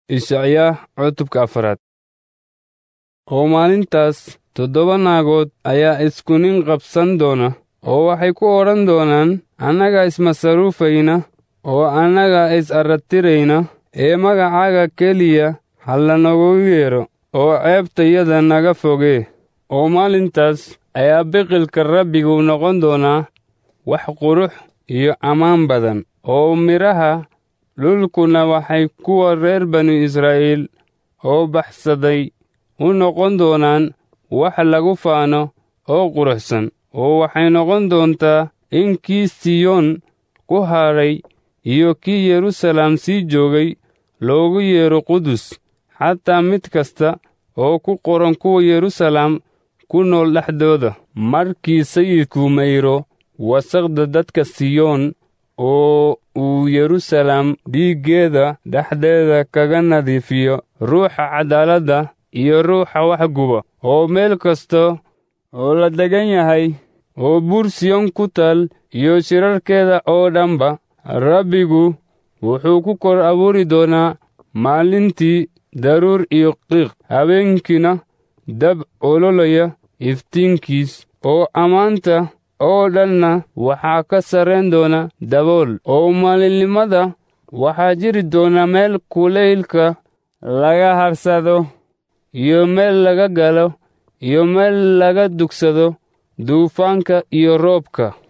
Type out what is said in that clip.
Ishacyaa cutubka afaraad oo maalintaas toddoba naagood ayaa isku nin qabsan doona oo waxay ku odhan doonaan annaga ismasaruufayna oo annaga is arratirayna ee magacaaga keliya ha lanogu yeedho oo ceebtayada naga fogee oo maalintaas ayaa biqilka rabbigu noqon doonaa wax qurux iyo ammaan badan oo midhaha dhulkuna waxay kuwa reer banu israa'iil oo baxsaday u noqon doonaan wax lagu faano oo quruxsan oo waxay noqon doontaa in kii siyoon ku hadhay iyo kii yeruusaalem sii joogay loogu yeedho qudus xataa mid kasta oo ku qoran kuwa yeruusaalem ku nool dhexdooda markii sayidku mayro wasaqda dadka siyoon oo uu yeruusaalem dhiiggeeda dhexdeeda kaga nadiifiyo ruuxa caddaaladda iyo ruuxa waxguba oo meel kasta oo la degan yahay oo buur siyoon ku taal iyo shirarkeeda oo dhanba rabbigu wuxuu ku kor abuuri doonaa maalintii daruur iyo qiiq habeenkiina dab ololaya iftiinkiis oo ammaanta oo dhanna waxaa ka sarrayn doona dabool oo maalinimada waxaa jiri doona meel kulaylka laga harsado iyo meel laga galo iyo meel laga dugsado duufaanka iyo roobka